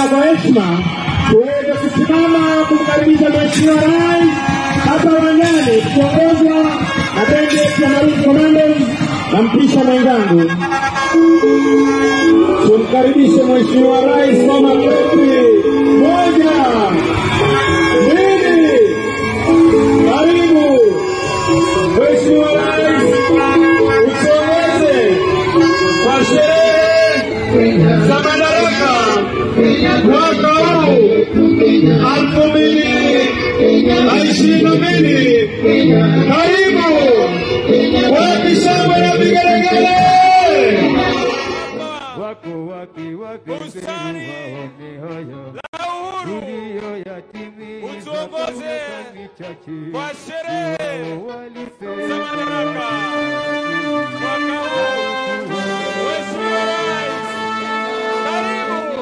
kwa heshima tuweze kusimama kumkaribisha Mheshimiwa Rais hapa uwanjani tukiongozwa na bendi yetu ya Marine Commandos na mpisha mwenzangu. Tumkaribishe Mheshimiwa Rais kwa makofi. Moja, mbili, karibu Mheshimiwa Rais, utuongoze kwa sherehe za madaraka mwaka huu elfu mbili na ishirini na mbili. Karibu wapi shangwe na vigelegele. wako wake wapenzi waone haya tuliyoyatimiza Utuongoze kwa michache kwa sherehe Wao walisema za madaraka mwaka huu. Mheshimiwa Rais, karibu.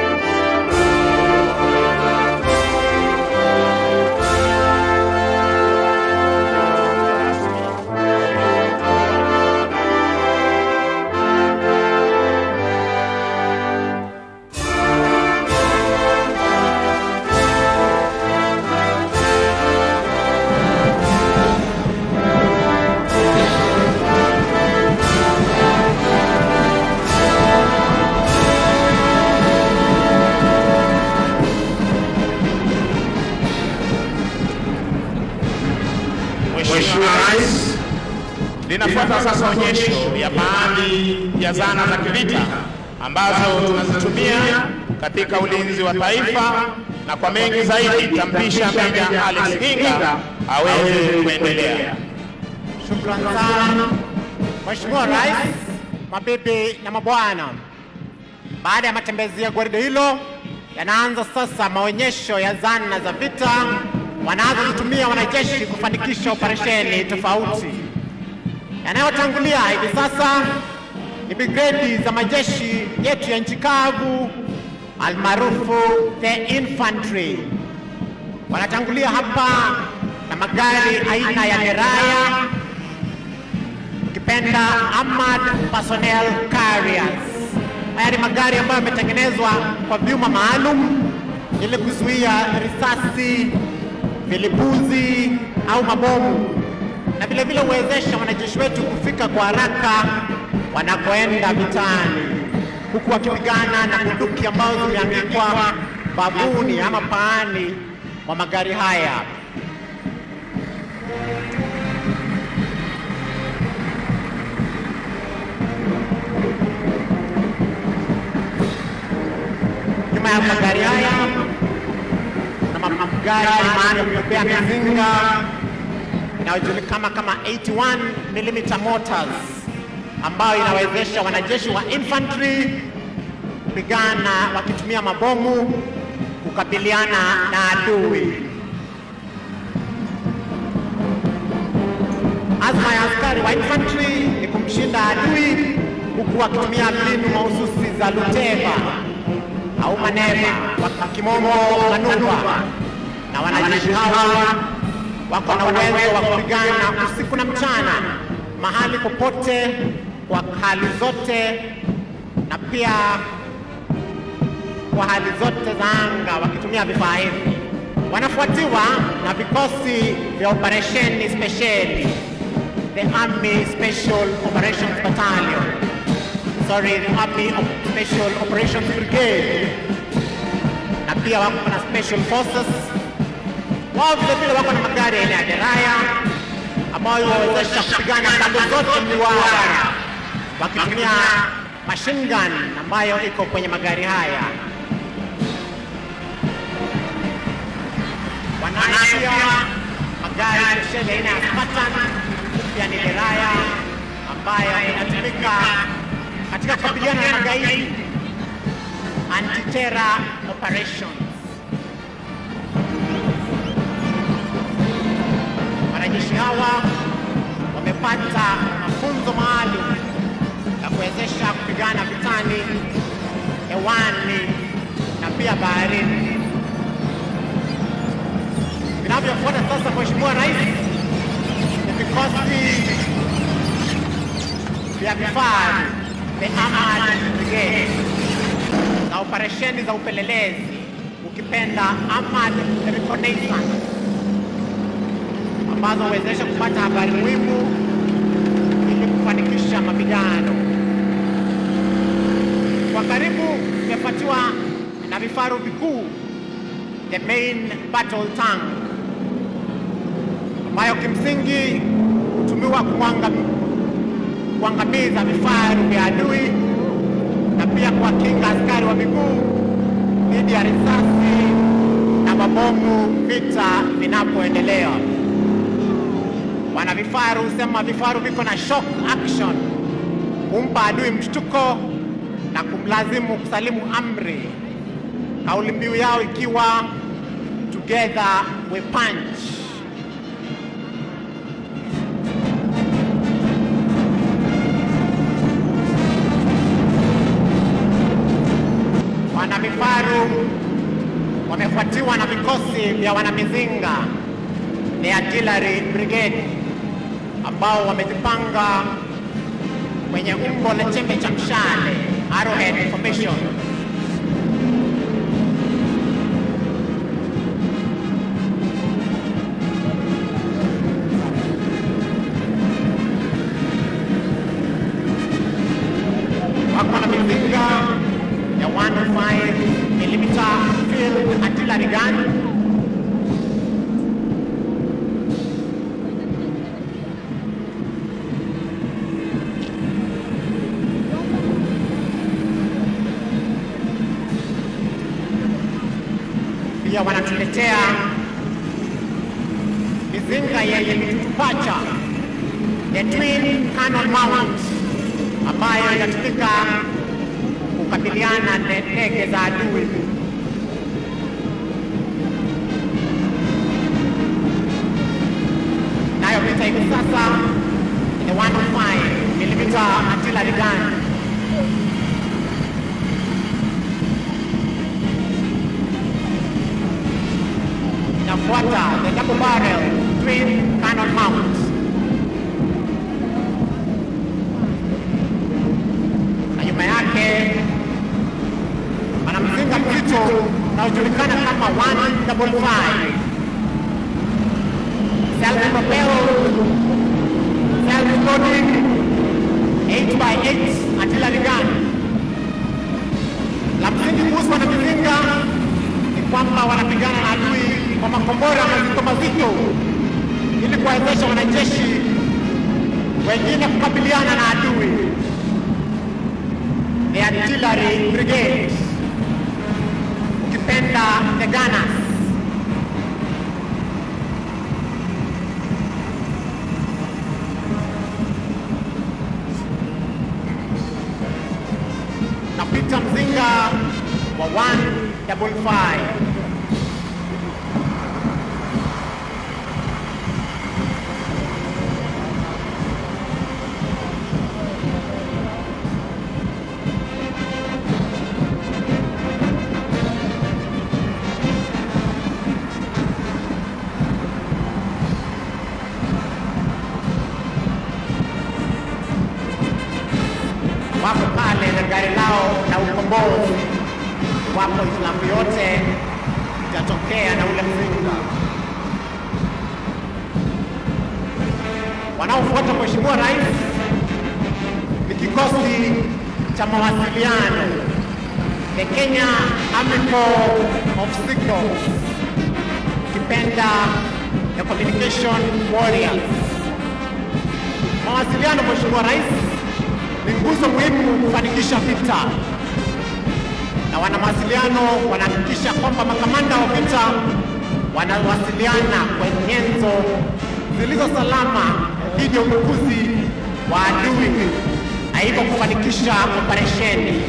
Mheshimiwa Rais, linafuata sasa onyesho ya baadhi ya zana za kivita ambazo tunazitumia katika ulinzi wa taifa, na kwa mengi zaidi tampisha Meja Alex Hinga aweze kuendelea. Shukran sana Mheshimiwa Rais, mabibi na mabwana. Baada ya matembezi ya gwaride hilo, yanaanza sasa maonyesho ya zana za vita wanazozitumia wanajeshi kufanikisha operesheni tofauti. Yanayotangulia hivi sasa ni brigedi za majeshi yetu ya nchi kavu almaarufu the infantry. Wanatangulia hapa na magari aina ya deraya ukipenda armored personnel carriers. Haya ni magari ambayo yametengenezwa kwa vyuma maalum ili kuzuia risasi, vilipuzi au mabomu, na vile vile huwezesha wanajeshi wetu kufika kwa haraka wanakoenda vitani, huku wakipigana na bunduki ambazo zimeandikwa babuni ama paani mwa magari haya. nyuma ya magari haya na ma- magari maalum ya kubebea mizinga inayojulikana kama 81 mm mortars ambayo inawezesha wanajeshi wa infantry kupigana wakitumia mabomu kukabiliana na adui. Azma ya askari wa infantry ni kumshinda adui huku wakitumia mbinu mahususi za luteva au maneva kwa kimombo manuva, na wanajeshi hawa wako na uwezo wa kupigana usiku na mchana, mahali popote, kwa hali zote, na pia kwa hali zote za anga wakitumia vifaa hivi. Wanafuatiwa na vikosi vya operesheni spesheli, the Army Special Operations Battalion sorry, the Army of Special Operations Brigade, na pia wako na special forces. Wao vile vile wako na magari aina ya deraya ambayo wawezesha kupigana pande zote mliwara, wakitumia machine gun ambayo iko kwenye magari haya. Wanayo pia magari spesheli aina ya Spartan, pia ni deraya ambayo inatumika katika kukabiliana na magaidi anti-terror operations. Wanajeshi hawa wamepata mafunzo maalum ya kuwezesha kupigana vitani, hewani na pia baharini. Vinavyofuata sasa, Mheshimiwa Rais, ni vikosi vya vifaru the Armored Brigade na operesheni za upelelezi, ukipenda armored reconnaissance, ambazo huwezesha kupata habari muhimu ili kufanikisha mapigano. Kwa karibu imefuatiwa na vifaru vikuu, the main battle tank, ambayo kimsingi hutumiwa kuangam- kuangamiza vifaru vya adui na pia kuwakinga askari wa miguu dhidi ya risasi na mabomu vita vinapoendelea. Wana vifaru husema vifaru viko na shock action, kumpa adui mshtuko na kumlazimu kusalimu amri, kauli mbiu yao ikiwa together we punch. Wana vifaru wamefuatiwa na vikosi vya wanamizinga the artillery brigade ambao wamejipanga kwenye umbo la chembe cha mshale arrowhead formation. Wako na mizinga ya 105 mm field artillery gun pia wanatuletea mizinga yenye mitutupacha the twin cannon mount ambayo inatumika kukabiliana na ndege za adui. Nayo vita hivi sasa ni 105 mm artillery gun inafuata the double barrel twin cannon mount. Na nyuma yake ana mzinga mzito unaojulikana kama 155 self propelled self loading 8x8 artillery gun. La msingi kuhusu wanamizinga ni kwamba wanapigana na adui kwa makombora mazito mazito ili kuwawezesha wanajeshi wengine kukabiliana na adui. The artillery brigade, ukipenda the gunners. Napita mzinga wa 155 wako pale na gari lao la ukombozi, wapo hitilafu yote itatokea na ule mzinga. Wanaofuata Mheshimiwa Rais ni kikosi cha mawasiliano, the Kenya Army Corps of Signals, kipenda the communication warriors. Mawasiliano, Mheshimiwa Rais, ni nguzo muhimu kufanikisha vita, na wana mawasiliano wanahakikisha kwamba makamanda wa vita wanawasiliana kwa nyenzo zilizo salama dhidi ya udukuzi wa adui na hivyo kufanikisha operesheni.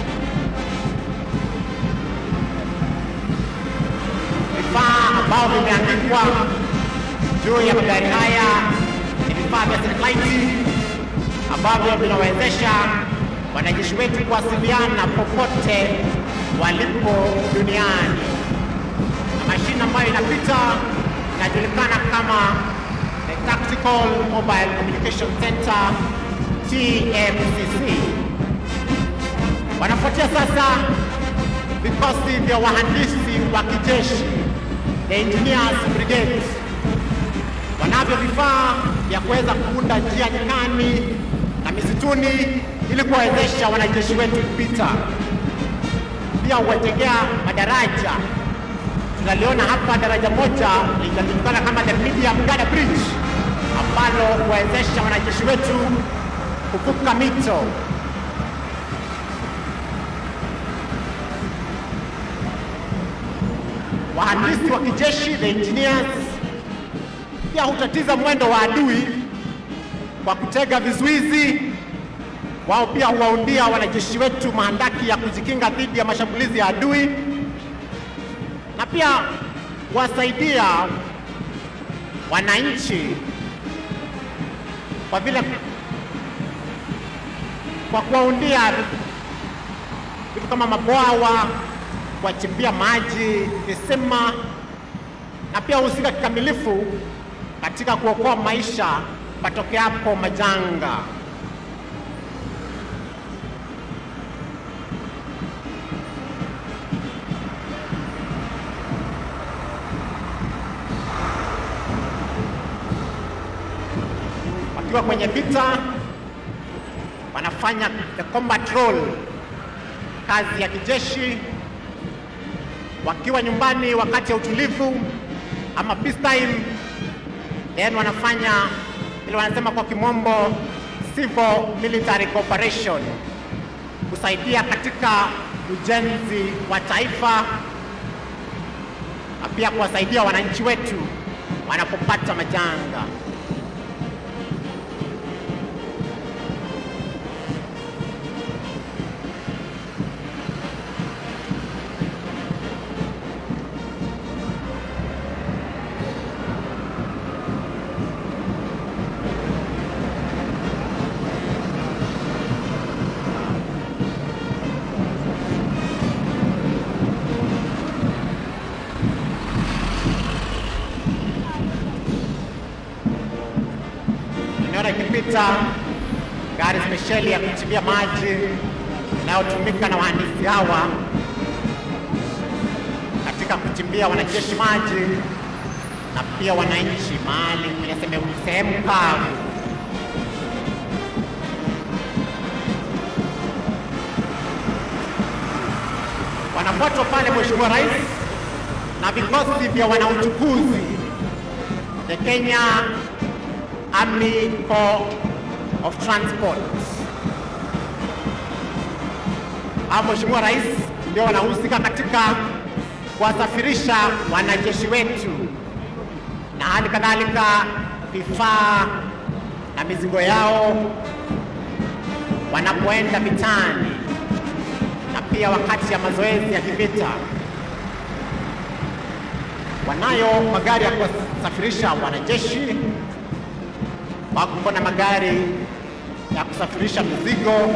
Vifaa ambao vimeandikwa juu ya magari haya ni vifaa vya satelaiti ambavyo vinawezesha wanajeshi wetu kuwasiliana popote walipo duniani, na mashine ambayo inapita inajulikana kama the Tactical Mobile Communication Center TMCC. Wanafuatia sasa vikosi vya wahandisi wa kijeshi the Engineers Brigade wanavyo vifaa vya kuweza kuunda njia nyikani na misituni ili kuwawezesha wanajeshi wetu kupita. Pia huwajengea madaraja. Tunaliona hapa daraja moja linajulikana kama the Medium Gada Bridge ambalo huwawezesha wanajeshi wetu kuvuka mito. Wahandisi wa kijeshi the engineers pia hutatiza mwendo wa adui kwa kutega vizuizi. Wao pia huwaundia wanajeshi wetu mahandaki ya kujikinga dhidi ya mashambulizi ya adui, na pia huwasaidia wananchi kwa vile kwa kuwaundia vitu kama mabwawa, kuwachimbia maji, visima na pia husika kikamilifu katika kuokoa maisha patokeapo majanga. Wakiwa kwenye vita wanafanya the combat role, kazi ya kijeshi. Wakiwa nyumbani wakati ya utulivu ama peace time, then wanafanya ile wanasema kwa kimombo civil military cooperation, kusaidia katika ujenzi wa taifa na pia kuwasaidia wananchi wetu wanapopata majanga. Nimeona ikipita gari spesheli ya kuchimbia maji inayotumika na wahandisi hawa katika kuchimbia wanajeshi maji na pia wananchi mahali kwenye sehemu- sehemu kavu. Wanafuatwa pale Mheshimiwa Rais na vikosi vya wanauchukuzi the Kenya Army Corps of Transport. Hao Mheshimiwa Rais ndio wanahusika katika kuwasafirisha wanajeshi wetu na hali kadhalika vifaa na mizigo yao wanapoenda vitani na pia wakati ya mazoezi ya kivita. Wanayo magari ya kuwasafirisha wanajeshi, wako na magari ya kusafirisha mizigo,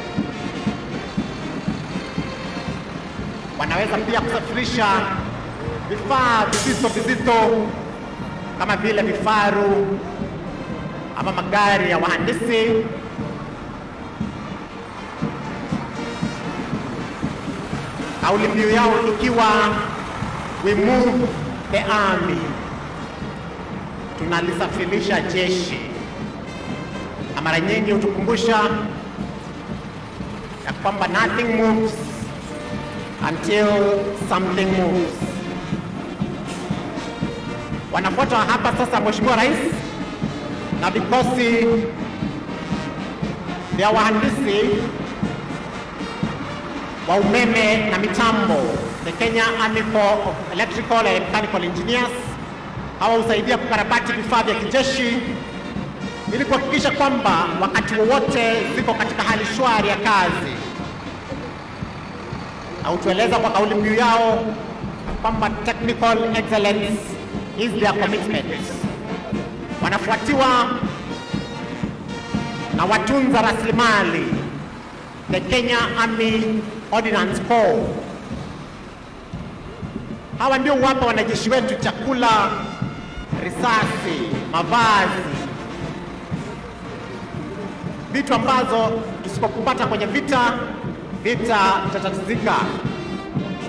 wanaweza pia kusafirisha vifaa vizito vizito kama vile vifaru ama magari ya wahandisi. Kauli mbiu yao ikiwa we move the army, tunalisafirisha jeshi, na mara nyingi hutukumbusha ya kwamba nothing moves until something moves. Wanafuata hapa sasa Mheshimiwa Rais na vikosi vya wahandisi wa umeme na mitambo, the Kenya Army Corps of Electrical and Mechanical Engineers. Hawa husaidia kukarabati vifaa vya kijeshi ili kuhakikisha kwamba wakati wowote ziko katika hali shwari ya kazi, au tueleza kwa kauli mbiu yao kwamba technical excellence is their commitment. Wanafuatiwa na watunza rasilimali the Kenya Army Ordnance Corps. Hawa ndio huwapa wanajeshi wetu chakula, risasi, mavazi, vitu ambazo tusipopata kwenye vita, vita itatatizika.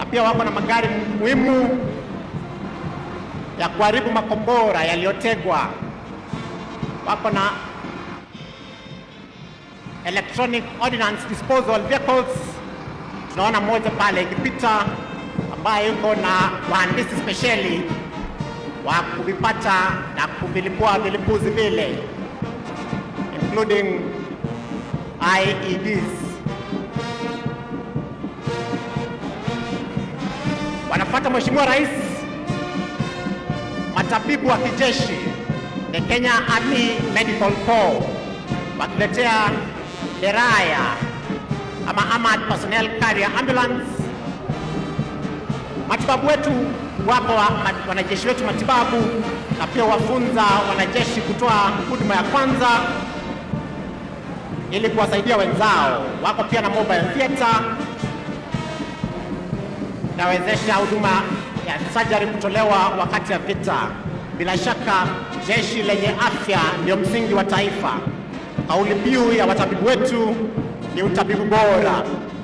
pia wako na magari muhimu ya kuharibu makombora yaliyotegwa. Wako na electronic ordnance disposal vehicles. Tunaona mmoja pale ikipita ambaye yuko na wahandisi spesheli wa kuvipata na kuvilipua vilipuzi vile including IEDs. Wanafuata Mheshimiwa Rais, matabibu wa kijeshi, the Kenya Army Medical Corps, wakiletea deraya ama Armored Personnel Carrier Ambulance. Matibabu wetu wapo wa, ma, wanajeshi wetu matibabu na pia wafunza wanajeshi kutoa huduma ya kwanza ili kuwasaidia wenzao. Wako pia na mobile theater inawezesha huduma ya surgery kutolewa wakati wa vita. Bila shaka jeshi lenye afya ndio msingi wa taifa. Kauli mbiu ya watabibu wetu ni utabibu bora.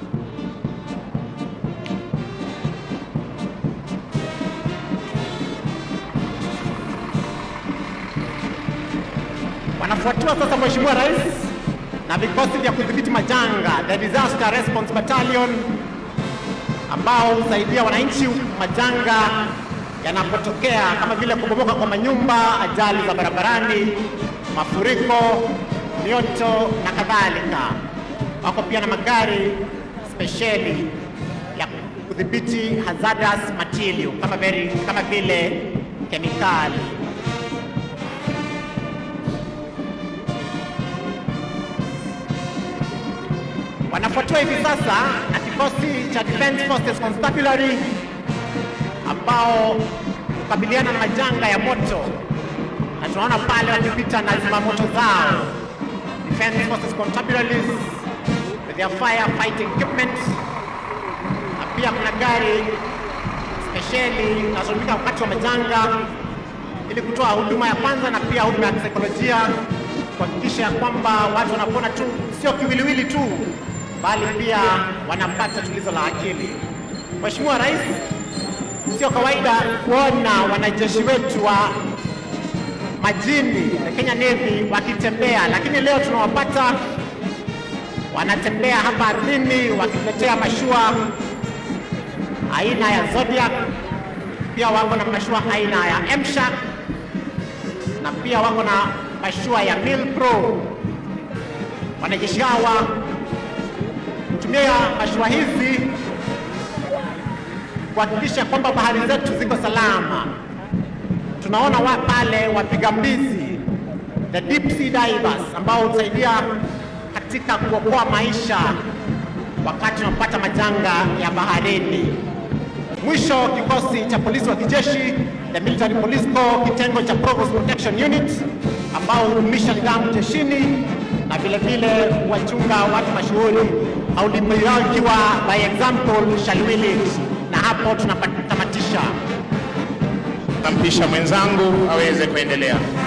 Wanafuatiwa sasa Mheshimiwa Rais na vikosi vya kudhibiti majanga, the Disaster Response Battalion, ambao husaidia wananchi majanga yanapotokea kama vile kubomoka kwa manyumba, ajali za barabarani, mafuriko, mioto na kadhalika. Wako pia na magari spesheli ya kudhibiti hazardous material kama, vile, kama vile kemikali. wanafuatiwa hivi sasa na kikosi cha Defense Forces Constabulary ambao kukabiliana na majanga ya moto, na tunaona pale wakipita na zimamoto zao, Defense Forces Constabularies with their fire fighting equipment, na pia kuna gari spesheli zinazotumika wakati wa majanga ili kutoa huduma ya kwanza na pia huduma ya kisaikolojia kuhakikisha ya kwamba watu wanapona tu, sio kiwiliwili tu, bali pia wanapata tulizo la akili. Mheshimiwa Rais, sio kawaida kuona wanajeshi wetu wa majini, the Kenya Navy, wakitembea, lakini leo tunawapata wanatembea hapa ardhini wakituletea mashua aina ya Zodiac, pia wako na mashua aina ya Mshark na pia wako na mashua ya Mil Pro. Wanajeshi hawa kutumia mashua hizi kuhakikisha kwamba bahari zetu ziko salama. Tunaona wa pale wapiga mbizi, the deep sea divers, ambao husaidia katika kuokoa maisha wakati tunapata majanga ya baharini. Mwisho, kikosi cha polisi wa kijeshi the Military Police Corps kitengo cha Provost Protection Unit ambao hudumisha nidhamu jeshini na vile vile wachunga watu mashuhuri, kauli mbiu yao ikiwa by example shall we lead. Na hapo tunatamatisha. Tampisha mwenzangu aweze kuendelea.